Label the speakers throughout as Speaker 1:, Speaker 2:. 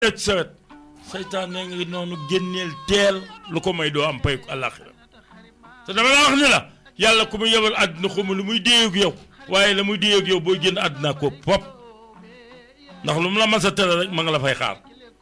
Speaker 1: ci sawet seytaan ne ngi noonu génneel teel lu ko may doo am pay àllaaxira te dama la wax ni la yàlla ku mu yebal àdduna xuma lu muy déyeeg yow waaye la muy déyeeg yow booy génn àdduna ko pop ndax lu mu la mas a tere rek ma nga la fay xaar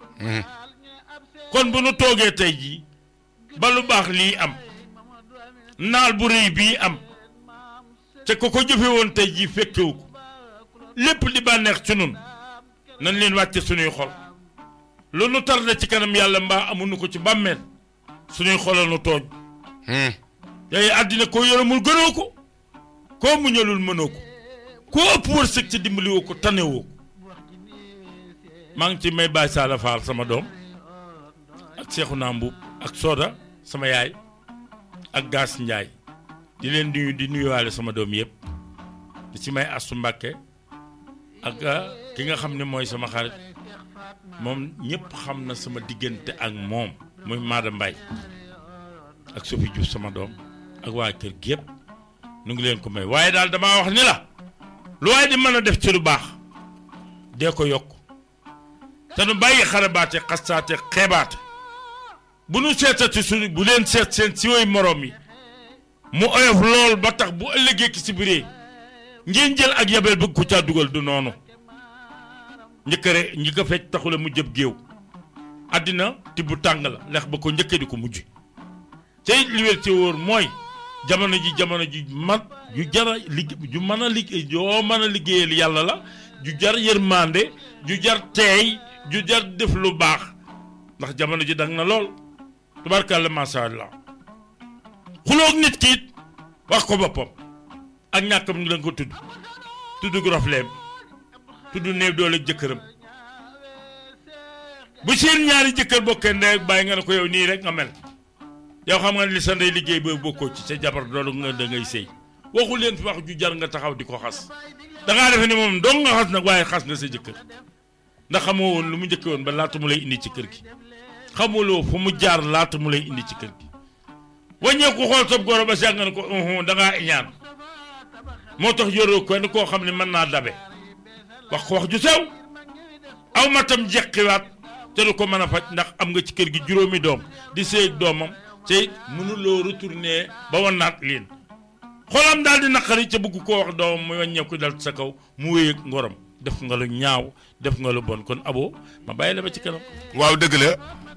Speaker 1: kon bu nu toogee tey jii ba lu baax lii am naal bu rëy bii am te ko ko jëfe woon tey jii fekkewu ko lépp di bànneex ci nun nañ leen wàcce suñuy xol lu nu tarde ci kanam yàlla mbaa amuñu ko ci bàmmeel suñuy xolal nu tooñ yooyu àddina koo yërëmul gënoo ko koo muñalul mënoo ko koo ëpp wërsëg ci dimbaliwoo ko tanewoo ko maa ngi ci may bàyyi saala faal sama doom ak seexu naa mbuub ak sooda sama yaay ak gaas njaay di leen nuyu di nuyuwaale sama doom yëpp di ci may astu mbàkke ak ki nga xam ne mooy sama xarit moom ñëpp xam na sama diggante ak moom muy Maada Mbay ak Sophie Diouf sama doom ak waa kër gi yëpp nu ngi leen ko may waaye daal damaa wax ni la lu waaye di mën a def ci lu baax dee ko yokk te nu bàyyi xarabaate xastaate xeebaate bu nu seetati suñu bu leen seet seen si way moroom yi mu oyof lool ba tax bu ëllëgee ki si biree ngeen jël ak yabel bëgg ko caa dugal du noonu njëkkëre ñi ko fecc taxula mu jëb géew àddina tibb tàng la lex ba ko njëkkee di ko mujj te it li wér ci wóor mooy jamono ji jamono ji man ju jara ligg ju mën a liggéey joo mën a liggéeyal yàlla la ju jar yërmande ju jar teey ju jar def lu baax ndax jamono ji dang na lool tubarkàlla macha allah xuloog nit ki it wax ko boppam ak ñàkkam ñu danga ko tudd tudd grofleem tudd néew doole jëkkëram bu seen ñaari jëkkër bokkee ndey ak bàyyi nga ne ko yow nii rek nga mel yow xam nga ne li sa ndey liggéey boobu bokkoo ci sa jabar doolu nga da ngay sëy waxu leen fi wax ju jar nga taxaw di ko xas dangaa defe ni moom dong nga xas nag waaye xas nga sa jëkkër ndax xamoo woon lu mu njëkke woon ba laata mu lay indi ci kër gi xamuloo fu mu jaar laata mu lay indi ci kër gi wàññeeku xool sab goro ba sàng ne ko dangaa iñaan moo tax yoroo ko ni koo xam ne mën naa dabe wax ko wax ju sew aw matam jeqiwaat te du ko mën a faj ndax am nga ci kër gi juróomi doom di séeg doomam te mënuloo retourner ba wanaat leen xolam daal di naqari ca bëgg koo wax doomam muy wàññeeku dal sa kaw mu wéy ak ngorom def nga lu ñaaw def nga lu bon kon abo ma bàyyi la ba ci kanam
Speaker 2: waaw dëgg la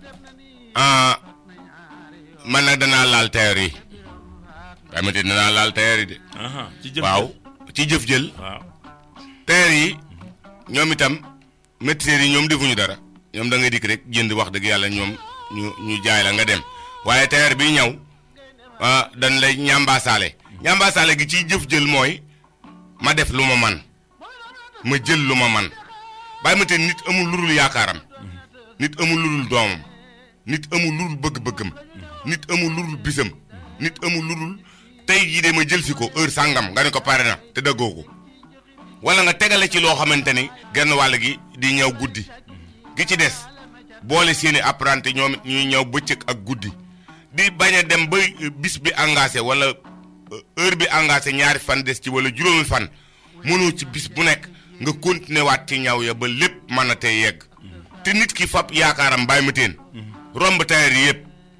Speaker 2: ah man nag danaa laal tailleur yi waaye ma danaa laal tailleur yi de.
Speaker 1: aha ci jëf
Speaker 2: waaw ci jëf jël.
Speaker 1: waaw
Speaker 2: tailleur yi ñoom itam métiers yi ñoom defuñu dara ñoom da ngay dikk rek jënd wax dëgg yàlla ñoom ñu ñu jaay la nga dem waaye tailleur bi ñëw ah dañ lay ñambaasaale. ñambaasaale gi ciy jëf jël mooy ma def lu ma man ma jël lu ma man bàyyi ma te nit amul lu dul yaakaaram nit amul lu dul doomam nit amul lu dul bëgg-bëggam nit amul lu dul bisam nit amul lu dul tey jii de ma jël si ko heure sàngam nga ne ko pare na te dëggoo ko wala nga tegale ci loo xamante ni genn wàll gi di ñëw guddi gi ci des boole seeni apprenti ñoom it ñuy ñëw bëccëg ak guddi di bañ a dem ba bis bi engagé wala heure bi engagé ñaari fan des ci wala juróomi fan mënoo ci bis bu nekk nga continuer waat ci ñaw ya ba lépp mën a tey yegg te nit ki fab yaakaaram bàyyi ma teen romb tailleur yi yëpp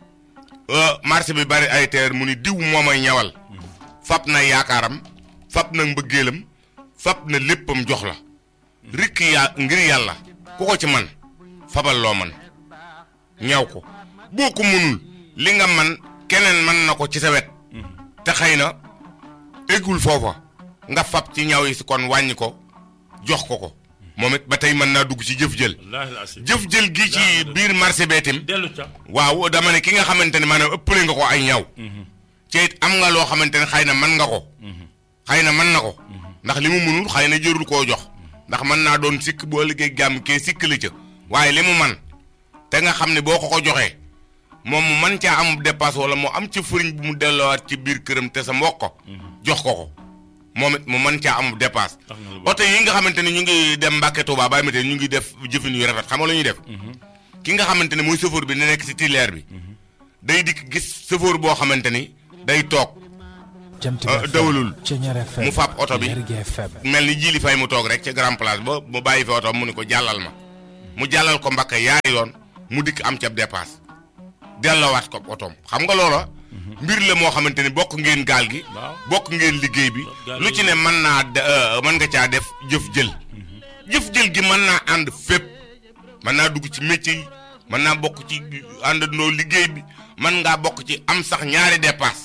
Speaker 2: marché bi bari ay tailleur mu ni diw moo may ñawal fab na yaakaaram fab na mbëggeelam fab na léppam jox la rikk yaa ngir yàlla ku ko ci man fabal loo man ñaw ko boo ko mënul li nga man keneen mën na ko ci sa wet te xëy na eggul foofa nga fab ci ñaw yi si kon wàññi ko jox ko ko moom it ba tey mën naa dugg ci jëf jël
Speaker 1: wallaahi laasim
Speaker 2: jëf jël gi ci biir marché beetim
Speaker 1: dellu ca
Speaker 2: waaw dama ne ki nga xamante ne maanaam ëppale nga ko ay ñaw ci it am nga loo xamante ne xëy na mën nga ko xëy na mën na ko ndax li mu mënul xëy na jërul koo jox ndax mën naa doon sikk boo liggéey gàmm kee sikk la ca waaye li mu man te nga xam ne boo ko ko joxee moom mu mën caa am dépasse wala mu am ci fëriñ bu mu delloowaat ci biir këram te sa mbokk ko jox ko ko moom it mu mën caa am dépasse
Speaker 1: tax na lu baax
Speaker 2: oto yi nga xamante ne ñu ngi dem Mbàkke Tuubaa bàyyi ma te ñu ngi def jëfin yu rafet xam nga lu ñuy def ki nga xamante ne mooy chauffeur bi ne nekk ci tilière bi day dikk gis chauffeur boo xamante ni day toog
Speaker 3: Jant
Speaker 2: ah,
Speaker 3: bi FM,
Speaker 2: dawalul.
Speaker 3: Ceñeer FM,
Speaker 2: mu fab oto bi
Speaker 3: Lergui FM.
Speaker 2: mel ni jili fay mu toog rek ca grand place ba mu bàyyi fi oto mu ni ko jàllal ma mu jàllal ko mbakka yaari yoon mu dikk am ca dépasse delloowaat ko otoom xam nga loola mbir la moo xamante ni bokk ngeen gaal gi
Speaker 1: waaw.
Speaker 2: bokk ngeen liggéey bi
Speaker 1: gaal
Speaker 2: lu
Speaker 1: gi-
Speaker 2: ci ne mën naa de- euh, mën nga caa def jëf jël jëf jël gi mën naa ànd fépp mën naa dugg ci métier yi mën naa bokk ci àndandoo liggéey bi mën ngaa bokk ci am sax ñaari dépasse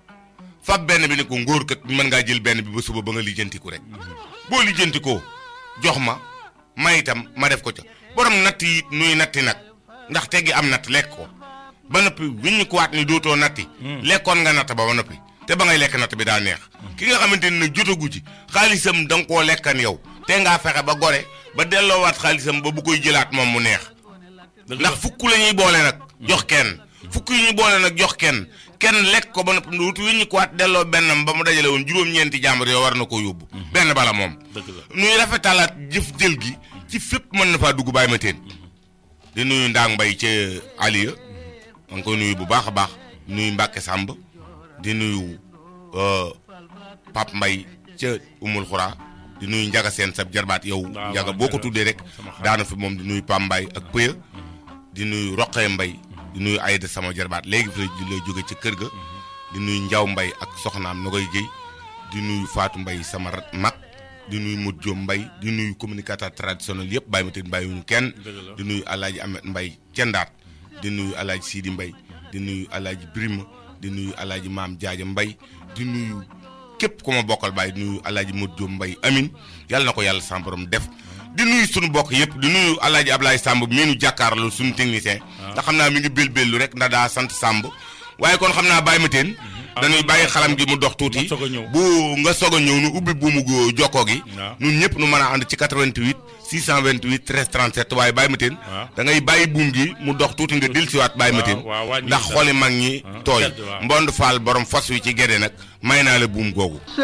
Speaker 2: fab benn bi ne ko ngóor kat mën ngaa jël benn bi ba suba ba nga lijjantiku rek boo lijjantikoo jox ma ma itam ma def ko ca borom natt yi nuy natti nag ndax teggi am natt lekk ko ba noppi wiññi ko waat ni dootoo natti lekkoon nga natt ba ba noppi te ba ngay lekk natt bi daa neex ki nga xamante ni nag jotagu ci xaalisam da nga koo lekkan yow te ngaa fexe ba gore ba delloowaat xaalisam ba bu koy jëlaat moom mu neex ndax fukk la ñuy boole nag jox kenn fukk yi ñuy boole nag jox kenn kenn lekk ko ba noppi wutu wi ñu ko waat delloo bennam ba mu dajale woon juróom-ñeenti jàmbur yoo war na koo yóbbu benn bala moom
Speaker 1: dëgg la
Speaker 2: nuy rafetalaat jëf jël gi ci fépp mën na faa dugg bàyyi ma teen di nuyu ndaang mbay ca aliya ma ngi koy nuyu bu baax a baax nuyu Mbàkke Sàmb di nuyu euh, Pap Mbay ca umul xuraa di nuyu njaga seen sab jarbaat yow
Speaker 1: waaw,
Speaker 2: njaga
Speaker 1: waaw,
Speaker 2: boo ko
Speaker 1: Njaga,
Speaker 2: tuddee rek
Speaker 1: sama xarit.
Speaker 2: daana fi moom di nuyu Pam Mbay ak Pëya di nuyu Roqee Mbay di nuyu Ayda sama jarbaat léegi fi la lay jóge ca kër ga di nuyu Njaw Mbay ak soxnaam na koy géy di nuyu Faatu Mbay sama rat- mag di nuyu Modou Diop Mbay di nuyu communicateur traditionnel yëpp bàyyi ma teen bàyyiwuñu kenn
Speaker 1: Dëgg la.
Speaker 2: di nuyu Alaaji Amet Mbay cendaat di nuyu Alaaji Sidi Mbay di nuyu Alaaji Birima di nuyu Alaaji Maam Jaaja Mbay di nuyu képp ku ma bokkal bàyyi di nuyu Alaaji Modou Diop Mbay amin yàlla na ko yàlla sama borom def di nuyu sunu bokk yëpp di nuyu Alaaji Ablaye Samb mii nu jàkkaarloo suñu technicien ndax xam naa mi ngi bél-bélu rek ndax daa sant Samb waaye kon xam naa bàyyi ma teen dañuy bàyyi xalam gi mu dox tuuti
Speaker 1: nga soog a ñëw.
Speaker 2: bu nga soog a ñëw nu ubbi buumu go- jokkoo gi
Speaker 1: waaw.
Speaker 2: ñun ñëpp nu mën a ànd ci 88 628 13 37 waaye bàyyi ma teen
Speaker 1: waaw.
Speaker 2: da ngay bàyyi buum gi mu dox tuuti nga dil siwaat bàyyi ma teen
Speaker 1: waaw, waaw, wàññi
Speaker 2: ndax
Speaker 1: dara.
Speaker 2: xooli mag ñi
Speaker 1: Ah,
Speaker 2: tooy
Speaker 1: sedd, waaw.
Speaker 2: mbond faal borom fas wi ci gede nag may naa la buum googu